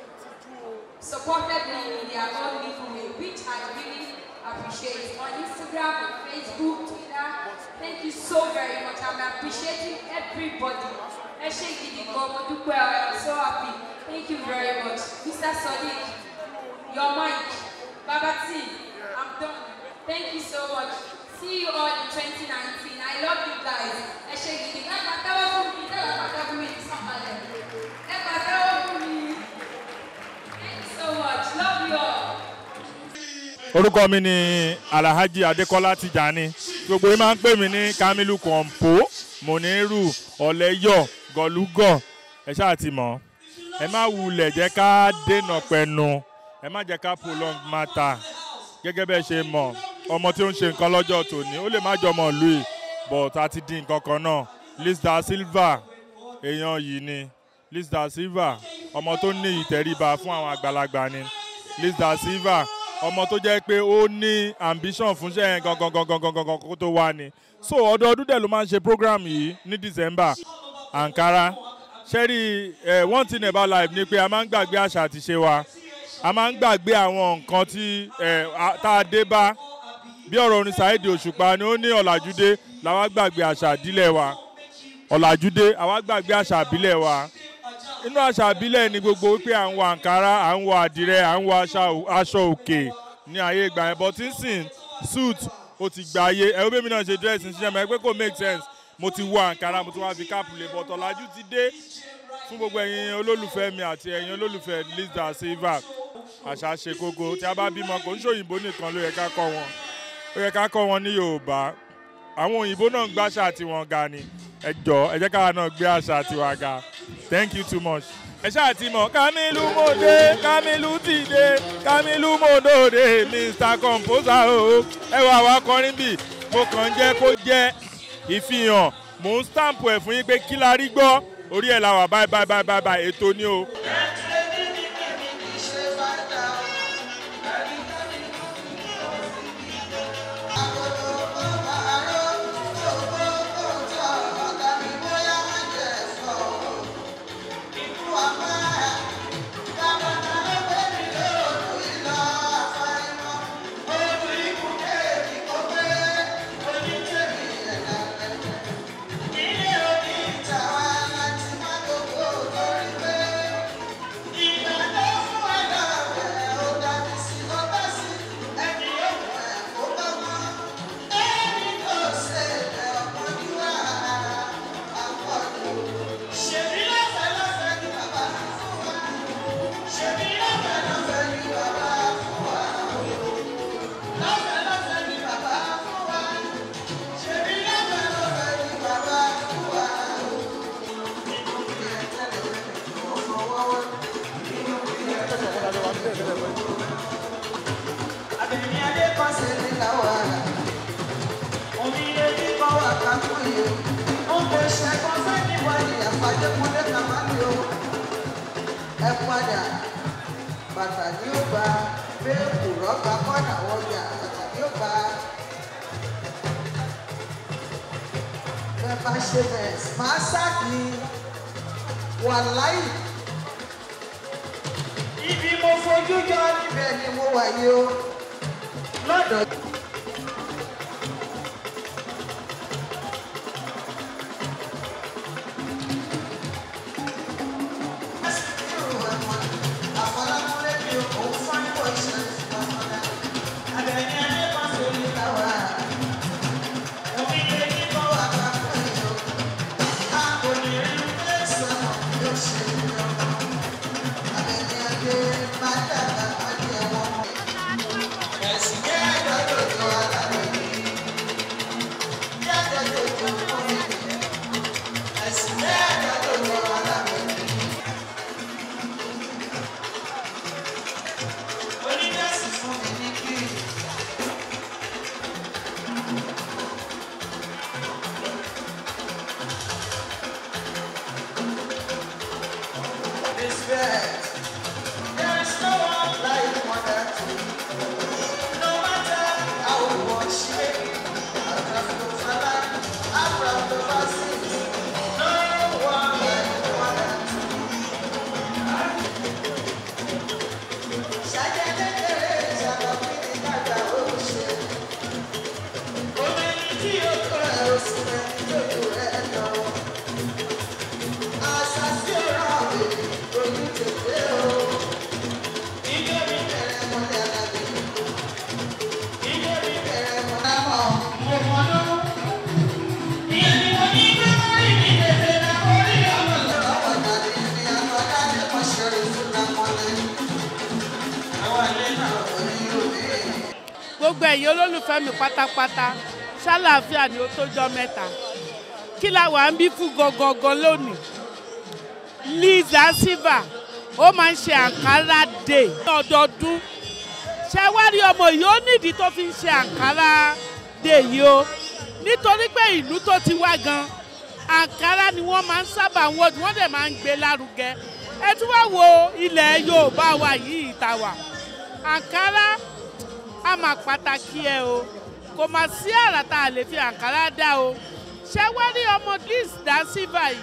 supported me in their own little way, which I really appreciate. On Instagram, on Facebook, Twitter, thank you so very much. I'm appreciating everybody. Ẹ ṣé gidi gan, mo dúpẹ́ ọ, I'm so happy. Thank you very much. Mr. Sadiq, your mic, Baba T, I'm done. Thank you so much. See you all in 2019. I love you guys. Ẹ ṣé gidi gan. Ẹ pàtẹ́wọ́ fún mi, ẹ pàtẹ́wọ́ fún mi ní sọ́kàlẹ̀. Ẹ pàtẹ́wọ́ fún mi. Thank you so much. Love you all. orúkọ mi ni alhaji adekola tijani gbogbo yìí máa ń pè mí ní kamilu kọ̀ǹpó moniru ọ̀lẹ́yọ̀ gọ̀lúgọ̀ ẹ ṣáà ti mọ̀ ẹ má wulẹ̀ jẹ́ ká dènà pẹ̀nu ẹ má jẹ́ ká prolong matter gẹ́gẹ́ bẹ́ẹ̀ ṣe mọ̀ ọmọ tí ó ń ṣe nǹkan lọ́jọ́ tòní ó lè má jọmọ ìlú yìí but a ti di nǹkan kan náà lista silva èèyàn yìí ni lista silva ọmọ tó ní ìtẹríba fún àwọn àgbàlagbà ni lista silva ọmọ tó jẹ́ pé ó ní ambition fúnṣẹ́ yẹn gangan gangan gangan gangan kó tó wá ni so ọdọọdún dẹ̀ ló máa ń ṣe program yìí ní december ankara ṣẹ́rí eh, one thing about life ni pé a máa ń gbàgbé àṣà àti ṣe wa a máa ń gbàgbé àwọn nǹkan tí eh, a- tá a dé bá bí ọ̀rọ̀ orin saheed òṣùpá ni ó ní ọ̀làjúdé làwa gbàgbé àṣà ìdílé wa ọ̀làjúdé àwa gbàgbé àṣà ìbílẹ̀ wa inú àṣà ìbílẹ̀ ni gbogbo wípé à ń wọ àǹkárá à ń wọ àdìrẹ à ń wọ aṣa- aṣọ òkè ní ayé ìgbà yẹn but nsìn suit ó ti gba ayé ẹ ó bẹ́ẹ̀ mi náà ṣe dress ní ṣiṣẹ́ mọ́ ẹ pé kò make sense mo ti wọ àǹkárá mo ti wá fi káàpù lè bọ̀ tọ̀làjú ti dé fún gbogbo ẹ̀yin olólùfẹ́ mi àti ẹ̀yin olólùfẹ́ lisa silva àṣà ṣe kókó tí a bá bímọ kò ń ṣòyìnbó nìkan ló yẹ ká kọ́ wọn ó yẹ ká kọ́ wọn ní yorùbá àwọn òyìnbó náà ń gbàṣà tiwọn ga ni ẹ jọ ẹ jẹ́ káwa náà gbé àṣà tiwa ga thank you too much. ẹ ṣáà ti mọ̀ kamilu mòde kamilu ti dé kamilu mòdòde mr composer o ẹ wà wá kọrin bì mo kàn ń jẹ́ kó jẹ́ ìfihàn mò ń stamp ẹ̀ fún yín pé kí la rí gbọ́ orí ẹ̀ la wà báyìí báyìí báyìí báyìí báyìí ètò ni o. Ilé òní ìta wa láti má gbogbo lórí pé adékúnlé kàmáàlì o ẹ padà bàtà ní ó gba béèkù rọ́bà kọ́nà wọjà bàtà ní ó gba bẹ́ẹ̀ bá ṣe bẹ́ẹ̀ máa sáàkì wàláì ibi mo fojú jọ níbẹ̀ ni mo wà yìí o lọ́dọ̀. Respect. There is no one like Mother Teresa. No matter how much she may be, Abraham of her life, Abraham of her sins. No one like Mother Teresa. Ṣáájú kékeré ìṣàlọ́ kí ni dàgbà ó ṣe. Omi ní tí o kọ́ ẹ̀ ó sì rẹ̀ lójú rẹ̀ lọ. Àṣà sí ọ̀rọ̀ àbẹ̀ ojú tètè o. Ilé mi bẹ̀rẹ̀ mọ́lẹ̀ alágbè. Ilé mi bẹ̀rẹ̀ mọ́lẹ̀ mọ́. Mo mọ̀ ló. Ìyẹn ni mo ní pé mo rí mi tètè náà mo rí ọmọ lọ. Ọ̀pọ̀ ìdàdí ni àwọn adájọ́ kan ṣeré fún lámọ́lẹ̀. Àwọn ilé náà ò ní òbí. gbogbo ẹ̀yin olólùfẹ́ mi pátápátá ṣàlàáfíà ni ó tójọ́ mẹ́ta kí la wà ń bí fún gangan lónìí liza silva ó máa ń ṣe àǹkárá day ní ọdọọdún ṣé wá rí ọmọ yìí ó nídìí tó fi ń ṣe àǹkárá day yìí o nítorí pé ìlú tó ti wá gan àǹkárá ni wọ́n máa ń sábà ń wọ́n wọ́n dẹ̀ máa ń gbé lárugẹ ẹ tún wá wo ilẹ̀ yorùbá wa yìí ìta wà àǹkárá a máa pàtàkì ẹ o kò mà sí àrà tá a lè fi àǹkárá dá o ṣé wá rí ọmọ liz da silva yìí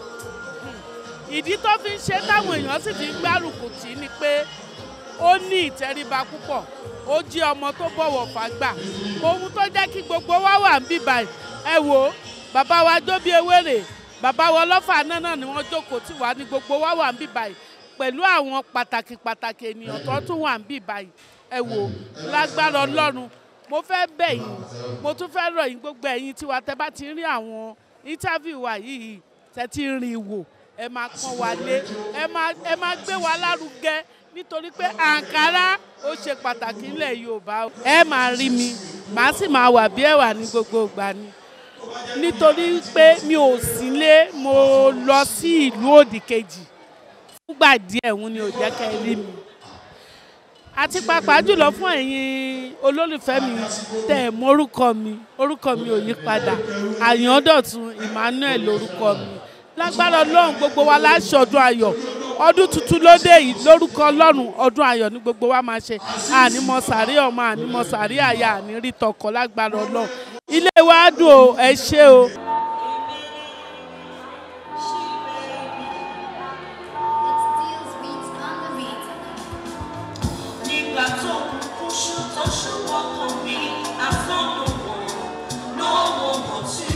ìdí tó fi ń ṣe táwọn èèyàn sì fi ń gbárùkù tì í ni pé ó ní ìtẹríba púpọ̀ ó jí ọmọ tó bọ̀wọ̀ fàgbà ohun tó jẹ́ kí gbogbo wa wà ń bíbà ẹ wò ó bàbá wa jóbi ewéré bàbá wa ọlọ́fà náà ni wọ́n jókòó tì wá ní gbogbo wa wà ń bíbà pẹ̀lú àwọn pàtàkì pàtàkì ènìyàn tó tún wà ń bíbà ẹ wò lágbára ọlọ́run mo fẹ́ bẹ̀ yín mo tún fẹ́ rọ̀ yín gbogbo ẹ̀yin tiwa tẹ́ bá ti rí àwọn interview wa yìí tẹ́ ti rìn wò ẹ máa pọ́n wa lé ẹ máa ẹ máa gbé wa lárugẹ nítorí pé àǹkárá ó ṣe pàtàkì nílẹ̀ yorùbá ẹ máa rí mi màá sì máa wà bí ẹ̀wà ní gbogbo ìgbà ni nítorí pé mi ò sílé mo lọ sí ìlú òdì kejì fúngbà díẹ̀ òun ni ò jẹ́ kẹ́ ẹ rí mi àti pàápàá jùlọ fún ẹ̀yin olólùfẹ́ mi tẹ̀ ẹ̀ mórúkọ mi orúkọ mi ò yí padà àyàndọ̀tun emmanuel lórúkọ mi lágbára ọlọ́run gbogbo wa láṣọdún ayọ̀ ọdún tuntun lóde yìí lórúkọ ọlọ́run ọdún ayọ̀ ní gbogbo wa máa ṣe ànímọ sàrí ọmọ ànímọ sàrí àyà ànírí tọkọ lágbára ọlọ́run ilé wa dùn o ẹ ṣé o. Nígbà tó kúkú ṣú tó ṣú wọ́pọ̀ mi, àfọ́nùwò lọ́wọ́ mọ̀ tú.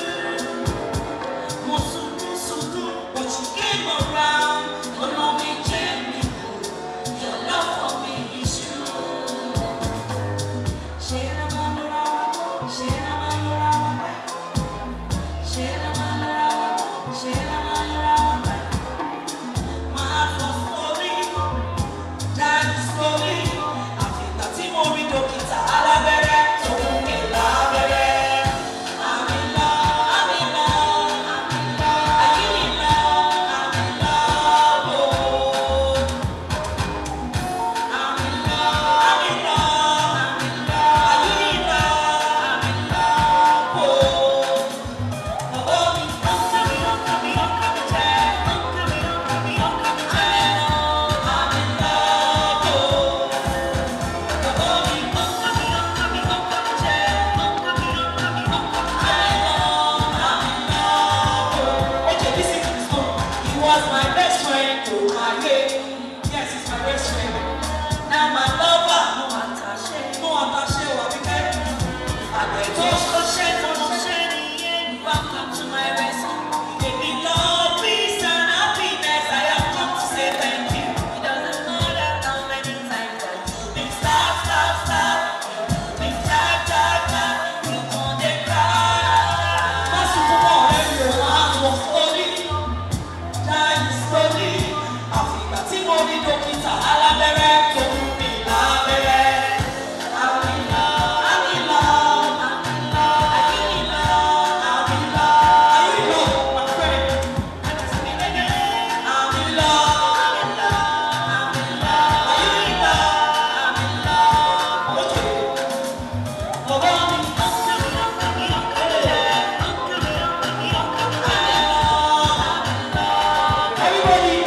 Mo sunkún sunkún, but you came around. Ọ̀nà mi jẹ́ mi kù, your love for me is true. Ṣé ẹ máa ń lọ́ra wá? Ṣé ẹ máa ń lọ́ra wá? Ṣé ẹ máa ń lọ́ra wá? Ṣé ẹ máa ń lọ́ra wá? Máa fọ sórí. That's for me. Àfìgbà tí mo rí dókítà alábẹ́rẹ́. dókítà alábẹ́rẹ́ tó ń mi lábẹ́rẹ́. I'm in love, I'm in love, I'm in love, I'm in love, I'm in love. Are you in love, my friend? I'm in love, I'm in love, I'm in love. Are you in love? I'm in love. Okay. Bàbá mi. Everybody.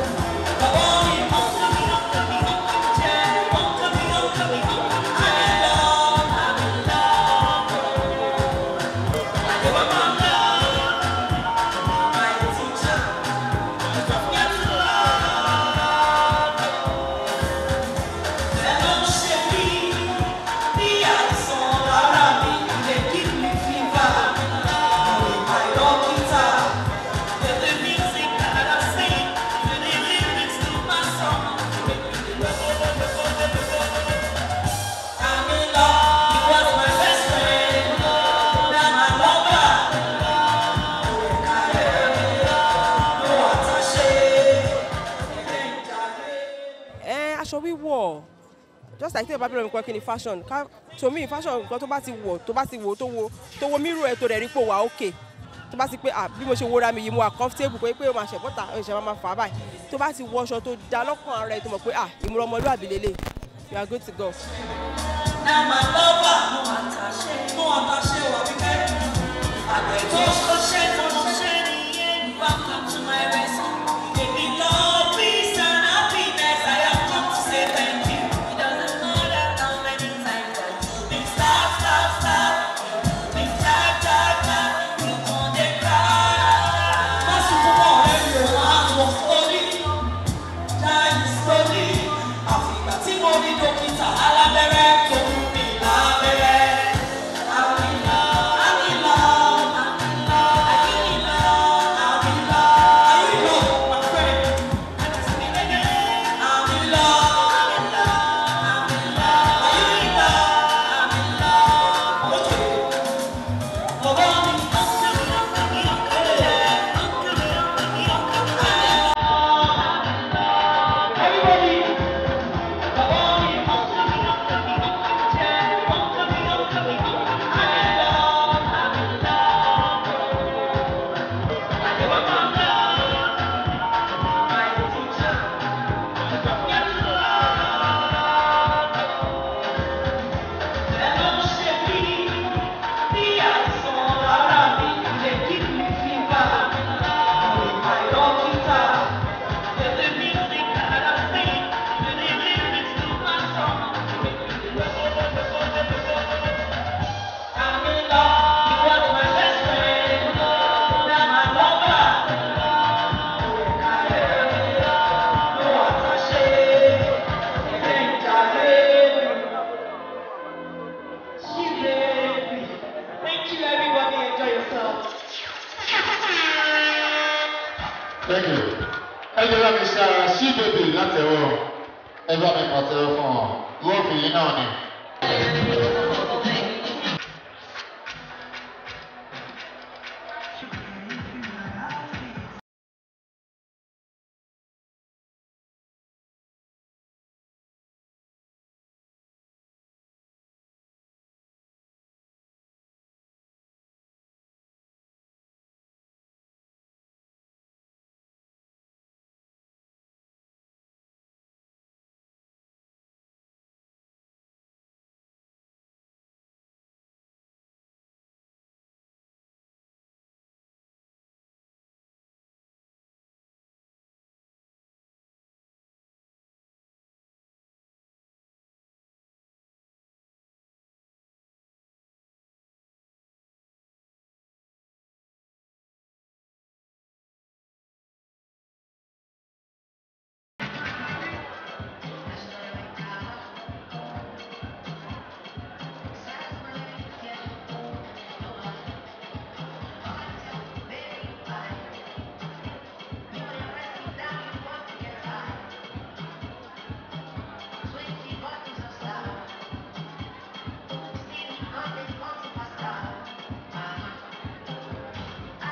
ẹ aṣọ wíwọ̀ just like tẹ́lẹ̀ bá bẹ̀rẹ̀ nǹkan kí ni fashion ká to me fashion nǹkan tó bá ti wọ̀ tó bá ti wọ̀ tó wo tó wo mírù ẹ̀ tó rẹ̀ rí pò wá òkè tó bá ti pé ah bí mo ṣe wọra mi yìí mo wà comfortable pé pé o máa ṣẹ̀ bọ́tà o ṣẹ̀ máa fà á báyìí tó bá ti wọ aṣọ tó da lọ́kàn ara ẹ̀ tó mọ̀ pé ah ìmúra ọmọlúwàbí lélẹ̀ you are good to go. Now my lover, no attaché, no attaché, wa bí kẹ́. Àgbẹ̀ tó ṣọṣẹ́ tó ṣọṣẹ́ nìyẹn. Welcome to my rescue. Baby love, peace and happiness. I have come to say thank you. It doesn't matter how many times I do. Big star, star, star. Big tap, tap, tap. You gon' dey cry. Má sunkún mọ́ ọ̀rẹ́ mi ò wá wọ̀ sórí. Jáde sórí. Àfìgbà tí mo ní dókítà alábẹ́rẹ́ tó ń mi lábẹ́rẹ́. I'm in love, I'm in love, I'm in love, I'm in love, I'm in love. Are you in love, my friend? I'm in love, I'm in love, I'm in love. Are you in love? I'm in love. Okay. Bàbá mi. Everybody. Thank you, everybody. Enjoy yourself. Thank you. Ẹ jẹ́ bá mi ṣe ara sí bèbè látẹ̀wọ̀. Ẹ bá mi pàtẹ́wọ́ fún ọ. Gọ́ọ̀fù yìí náà ni.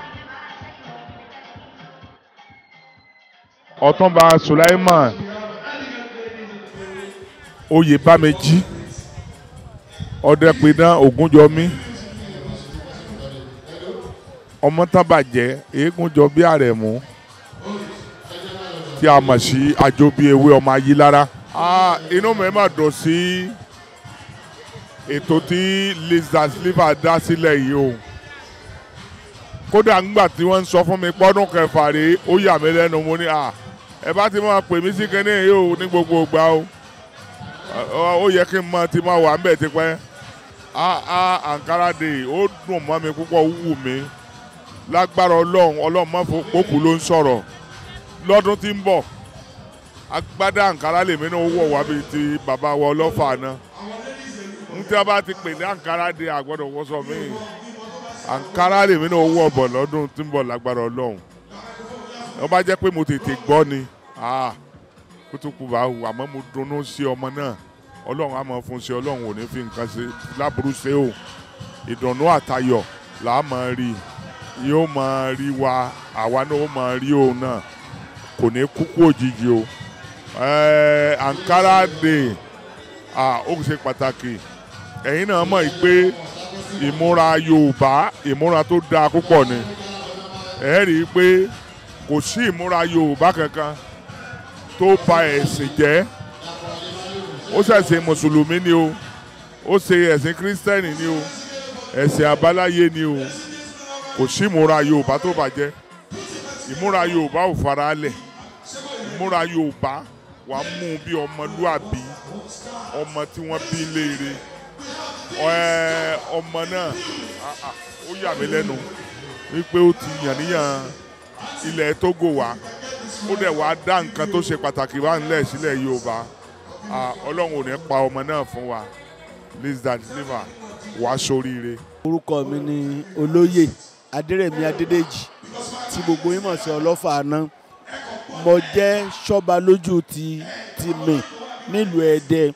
ọ̀túnba sulaiman oyè bámejì ọ̀dẹ́pinna ògúnjọmí ọmọtánbàjẹ́ eégúnjọ bí àrẹ̀mú tí a mọ̀ sí àjọbí ewé ọmọ ayílára. Ah, inú mi mà dùn sí ètò tí lizard sliver dá sílẹ̀ yìí o kódà ńgbà tí wọ́n ń sọ fún mi pọ́dún kẹfà rèé ó yà mí lẹ́nu mo ní à ẹ bá ti máa pè mí sí kinní yìí o ní gbogbo ìgbà o Ọ- ó yẹ kí n mọ ti máa wà ń bẹ̀ tipẹ́ a a Ankara Day ó dùn mọ́ mi púpọ̀ ó wù mí lágbára ọlọ́run ọlọ́run má fò pókù ló ń sọ̀rọ̀ lọ́dún tí ń bọ̀ agbádá Ankara lèmi náà wọ̀ wá bíi ti bàbá wa ọlọ́fà náà n tí a bá ti pè ní Ankara Day àgbọ̀dọ̀ wọ́sọ̀ mí Ankara lèmi náà wọ̀ bọ̀ lọ́dún tí ń bọ̀ lágbára ọlọ́run wọ́n bá jẹ́ pé mo tètè gbọ́ ni ah, kútùkù bá wù àmọ́ mo dunnú sí ọmọ náà ọlọ́run á mọ̀ fún ṣe ọlọ́run ò ní fi nǹkan ṣe láburú ṣe o ìdùnnú àtayọ̀ là á mọ̀ rí yóò mọ̀ rí wa àwa náà ó mọ̀ rí òun náà kò ní kúkú òjijì o Ẹ́ẹ̀, Ankara Day ah, ó ṣe pàtàkì ẹ̀yin náà mọ̀ pé ìmúra Yorùbá ìmúra tó dáa púpọ̀ ni ẹ rí i pé kò sí ìmúra Yorùbá kankan tó ba ẹ̀sìn jẹ́ ó ṣẹ̀sìn mùsùlùmí ni o ó ṣe ẹ̀sìn kírísítẹ́nì ni o ẹ̀sìn àbáláyé ni o kò sí ìmúra Yorùbá tó bàjẹ́ ìmúra Yorùbá ò fara lẹ̀ ìmúra Yorùbá wàá mú un bí ọmọlúàbí ọmọ tí wọ́n bí léèrè ẹ ọmọ náà ah, ah, ó yà mí lẹ́nu wípé ó ti yàn níyàn ilẹ̀ Togo wá ó dẹ̀ wá dá nǹkan tó ṣe pàtàkì wá ńlẹ̀ sílẹ̀ Yorùbá Ah, Ọlọ́run ò ní pa ọmọ náà fún wa Lizard Sliver wá sóríire. orúkọ mi ni olóyè adérẹ̀mí adédèjì tí gbogbo yín mọ̀ sí ọlọ́fà àná mo jẹ́ ṣọ́ba lójú ti ti mi nílùú ẹ̀dẹ́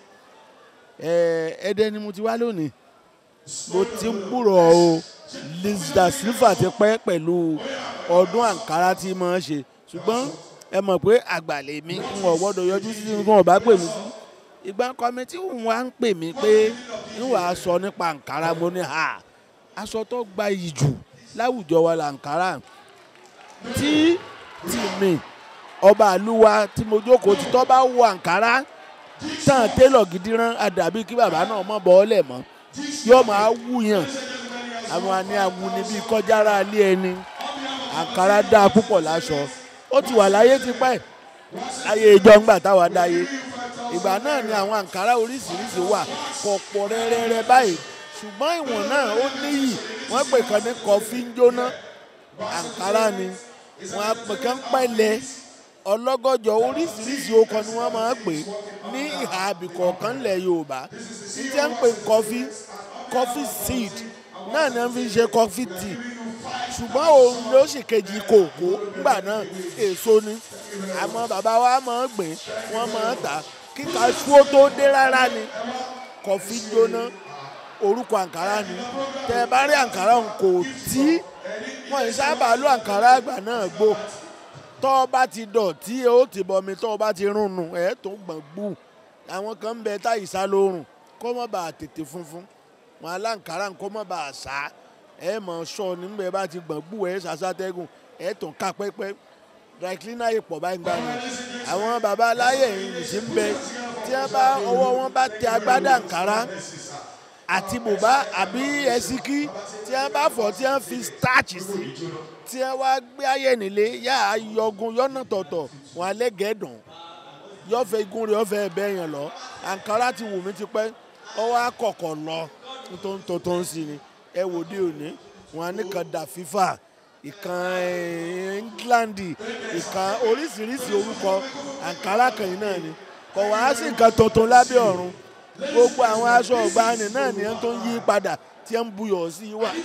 Ẹ̀, ẹ̀dẹ́ ni mo ti wá lónìí mo ti ń gbúrọ̀ o Lizard Sliver ti pẹ́ pẹ̀lú ọdún àǹkárá tí mo ń ṣe ṣùgbọ́n ẹ mọ̀ pé àgbàlẹ̀ mi ń wọ̀ gbọ́dọ̀ yọjú sí ní wọn ò bá pè mí sí ìgbà kọ́mítì ń wá ń pè mí pé ń wàá sọ nípa àǹkárá mo ní ha aṣọ tó gba iyì jù láwùjọ wa là àǹkárá tí tì mí ọba àlúwa tí mo jókòó tí tọ́ bá wọ àǹkárá tán télọ̀ gidi rán àdàbí kí bàbá náà mọ̀ bọ́ ọ́lẹ̀ mọ́ yóò máa wúyàn àwọn àní awuni bíi kọjára alé ẹni àǹkárá dáa púpọ̀ láṣọ ó ti wà láyé tipẹ́ láyé ìjọ ńgbà táwa dáyé ìgbà náà ni àwọn àǹkárá oríṣiríṣi wà pọ̀pọ̀ rẹ́rẹ́rẹ́ báyìí ṣùgbọ́n ìwọ̀n náà ó níyì wọ́n pè kan ní kọfí ń jóná àǹkárá ni wọ́n á pè kan pẹ̀lẹ́ ọlọ́gọ́jọ oríṣiríṣi okọ ni wọ́n máa ń pè ní ìhà àbìkọ̀ọ̀kan lẹ̀ Yorùbá ní tí wọ́n ń pè kọfí kọfí seed náà ni wọ́n fi ń ṣe kọfí tea ṣùgbọ́n òun ló sì kejì kòkó ńgbà náà èso ni àmọ́ bàbá wa máa ń gbìn wọ́n máa ń tà kíka ṣúó tó dé rárá ni kọfí jóná orúkọ àǹkárá ni tẹ ẹ bá rí àǹkárá òun kò tí wọn ì sábà lo àǹkárá àgbà náà gbó tọ́ ọ bá ti dọ̀tí ó ti bọmi tọ́ ọ bá ti rúnnu ẹ̀ tó gbọ̀n gbù àwọn kan ń bẹ táyì sá lórùn kó má bàa tètè funfun wọn aláǹkárá kó má bàa sá ẹ mọ̀ sọ nígbà bá ti gbọ̀n gbù ẹ̀ sàṣàtẹ́gùn ẹ̀ tó ká pẹ́pẹ́ dry cleaner yìí pọ̀ báyìí gbà ní àwọn baba aláyè yìí sì ń bẹ tí wọ́n bá ọwọ́ wọn bá tẹ agbádá àǹkárá àti bùbá àbí ẹsíkí tí wọ́n bá fọ̀ tí wọ́n fi starch sí tí wọ́n wá gbé ayé nílé yá yọgun yọ́nà tọ̀tọ̀ wọn alẹ́ gẹ̀ẹ́dùn yọ̀fẹ́ igun rẹ̀ yọ̀fẹ́ ẹ̀bẹ́ yẹn lọ àǹkárá ti wù mí tipẹ́ ọwọ́ akọ̀kọ̀ lọ tó ń tó tó ń sí ni ẹ wò dé òní wọn á ní kan dà fífà ìkan England ìkan oríṣiríṣi orúkọ àǹkárá kan yìí náà ni kò wá sí nǹkan tuntun lábẹ́ ọ̀run gbogbo àwọn aṣọ ọ̀gbani náà ni wọ́n tó ń yí padà tí wọ́n ń buyọ̀ sí i wà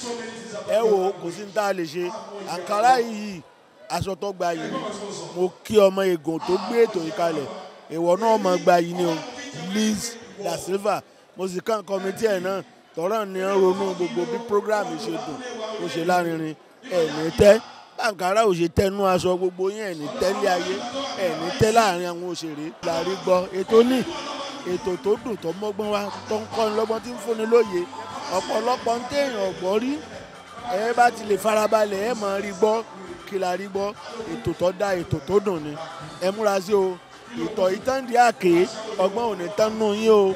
ẹ wò kò sí ní tá a lè ṣe àǹkárá yìí aṣọ tó gba yìí ni mo kí ọmọ egun tó gbé ètò yìí kalẹ̀ ìwọ náà mọ̀ gba yìí ni o Liz da Silva mo sì kàn kọ́mítì ẹ̀ náà tọ́rọ̀ ni wọ́n ronú gbogbo bí program ṣe dùn ó ṣe lárinrin ẹ̀ní tẹ́ bàǹkárá ò ṣe tẹnu aṣọ gbogbo yín ẹ̀ní tẹ́lẹ̀ ayé ẹ̀ní tẹ́ láàrin àwọn òṣèré láàrin gbọ́ ètò ní ètò tó dùn tó mọ́gbọ́n wá tó ń kọ́ni lọ́gbọ́n tí ń fúnni lóye ọ̀pọ̀lọpọ̀ ń téèyàn ọ̀gbọ́n rí ẹ bá ti lè farabalẹ̀ ẹ máa rí gbọ́ kí la rí gbọ́ ètò tó dá ètò tó dùn ni ẹ múra sí o ìtọ̀ ìtàndí àké ọgbọ́n ò ní tán nù yín o.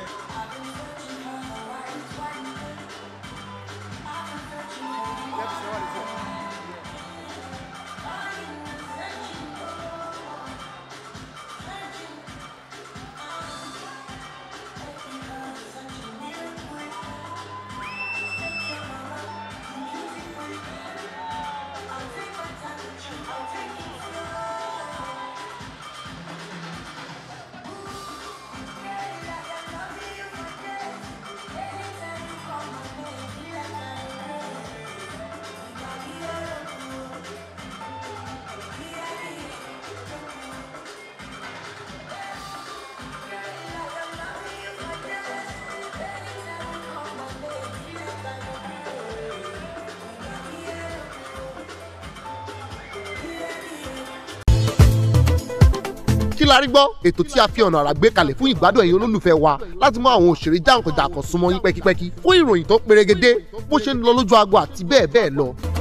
kí la rí gbọ́ ètò tí a fi ọ̀nà àrà gbé kalẹ̀ fún ìgbádùn ẹ̀yin olólùfẹ́ wa láti mú àwọn òṣèré jàǹkànjàǹkàn súnmọ́ yín pẹ́kípẹ́kí fún ìròyìn tó perégedé bó ṣe ń lọ lójú agbo àti bẹ́ẹ̀ bẹ́ẹ̀ lọ